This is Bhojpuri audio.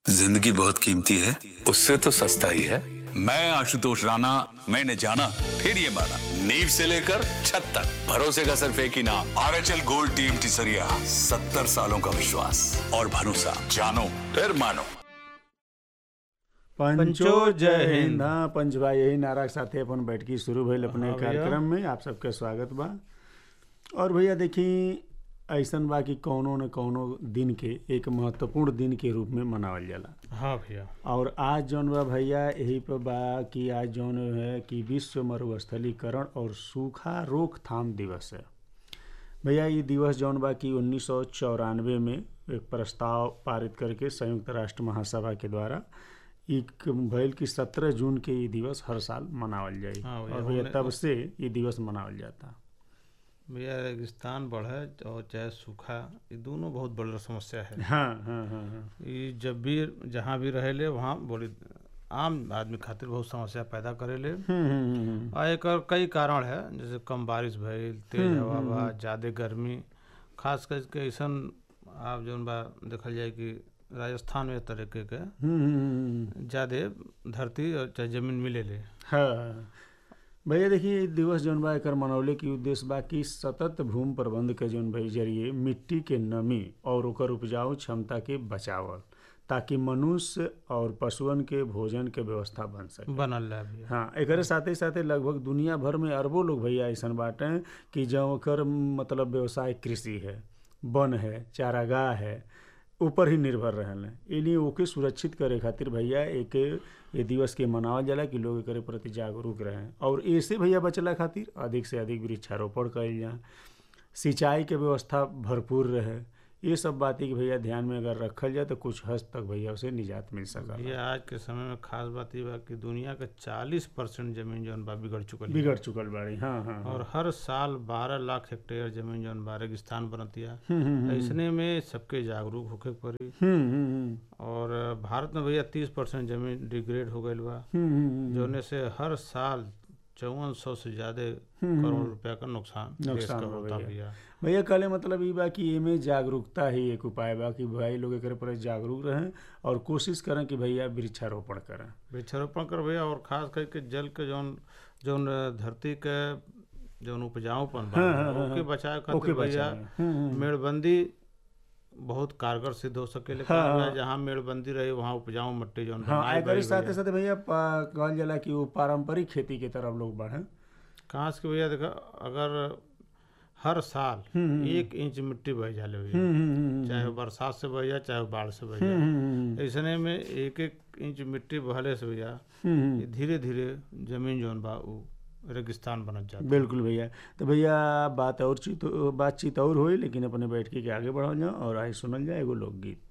जिंदगी बहुत कीमती है उससे तो सस्ता ही है मैं आशुतोष राणा मैंने जाना फिर ये माना नींव से लेकर छत तक भरोसे का सिर्फ एक ही नाम R H L gold team टिसरिया सत्तर सालों का विश्वास और भरोसा जानो फिर मानो पंचो जय हिंद हाँ पंचभा यही नारा के साथे अपन बैठकी शुरू भइल अपने कार्यक्रम में आप सबके स्वागत बा और भैया देखी ऐसन बा कि कौनो न कौनो दिन के एक महत्वपूर्ण दिन के रूप में मनावल जाला हाँ भैया और आज जौन बा भैया यही पर बा कि आज जौन है कि विश्व मरुस्थलीकरण और सूखा रोकथाम दिवस है भैया ये दिवस जौन बा कि उन्नीस सौ चौरानवे में एक प्रस्ताव पारित करके संयुक्त राष्ट्र महासभा के द्वारा एक भइल कि सत्रह जून के ये दिवस हर साल मनावल जाई हाँ भैया, और भैया हमने- तब से ये दिवस मनावल जाता भैया रेगिस्तान बढ़े और चाहे सूखा ये दोनों बहुत बड़ा समस्या है हाँ हाँ हाँ हाँ ये जब भी जहाँ भी रहेले वहाँ बड़ी आम आदमी खातिर बहुत समस्या पैदा करेले हम्म, हम्म, हम्म, हम्म। आ एकर कई कारण है जैसे कम बारिश भइल तेज हवा बा ज़्यादा गर्मी खास करके ऐसन आप जौन बा देखल जाए कि राजस्थान में तरीके के हम्म, हम्म, हम्म। ज़्यादा धरती और चाहे जमीन मिलेले हाँ भैया देखिए इ दिवस जौन बा एकर मनौले के उद्देश्य बा कि सतत भूमि प्रबंध के जौन भाई जरिए मिट्टी के नमी और ओकर उपजाऊ क्षमता के बचावल ताकि मनुष्य और पशुअन के भोजन के व्यवस्था बन सके बनल है भैया हाँ एकरे साथे साथे लगभग दुनिया भर में अरबों लोग भैया ऐसन बाटे कि जो ओकर मतलब व्यवसाय कृषि है वन है चारागाह है ऊपर ही निर्भर रहल इन्हीं ओके सुरक्षित करे खातिर भैया एक ये दिवस के मनावल जाला कि लोग एकरे प्रति जागरूक रहें और ऐसे भैया बचला खातिर अधिक से अधिक वृक्षारोपण कइल जाए सिंचाई के व्यवस्था भरपूर रहे ये सब बातें कि भैया ध्यान में अगर रखल जाए तो कुछ हद तक भैया उसे निजात मिल सकल ये आज के समय में खास बात ये बा कि दुनिया के 40 परसेंट जमीन जौन बा बिगड़ चुकल है। बिगड़ चुकल बाड़ी हाँ हाँ हाँ। और हर साल 12 लाख हेक्टेयर जमीन जौन बा रेगिस्तान बनतिया हम्म, हम्म, हम्म। ऐसने में सबके जागरूक होके पड़ी हम्म हम्म हम्म और भारत में भैया 30 परसेंट जमीन डिग्रेड हो गईल बा हम्म, हम्म, जौने से हर साल चौवन सौ से ज्यादा हम्म, करोड़ रुपया का नुकसान देश नुकसान का हो होता गई है। भैया भैया कहले मतलब ई बा कि एमे जागरूकता ही एक उपाय बा कि भाई लोग एकरे पर जागरूक रहें और कोशिश करें कि भैया वृक्षारोपण करें वृक्षारोपण कर भैया और खास करके जल के जौन जौन धरती के जौन उपजाऊपन बा हाँ, हाँ, हाँ, ओके हाँ। बचाए ओके खातिर भैया बचाएं। हम्म, हम्म। मेड़बंदी बहुत कारगर सिद्ध हो सकेले हाँ, कारण हाँ। बा जहाँ मेड़बंदी रही वहाँ उपजाऊ मिट्टी जौन हाँ बनाई एकरे गई साथे भैया। साथे भैया पा- कहल जाला कि वो पारंपरिक खेती के तरफ लोग बढ़े कहाँ से भैया देखा अगर हर साल एक इंच मिट्टी बह जाले भैया चाहे वो बरसात से बह जाए चाहे वो बाढ़ से बह जाए ऐसने में एक एक इंच मिट्टी बहले से भैया ये धीरे धीरे जमीन जौन बा उ रेगिस्तान बनत जाता बिल्कुल भैया तो भैया बात और चीत बातचीत और होई लेकिन अपने बैठ के आगे बढ़ल जाओ और आई सुनल जाए एगो लोकगीत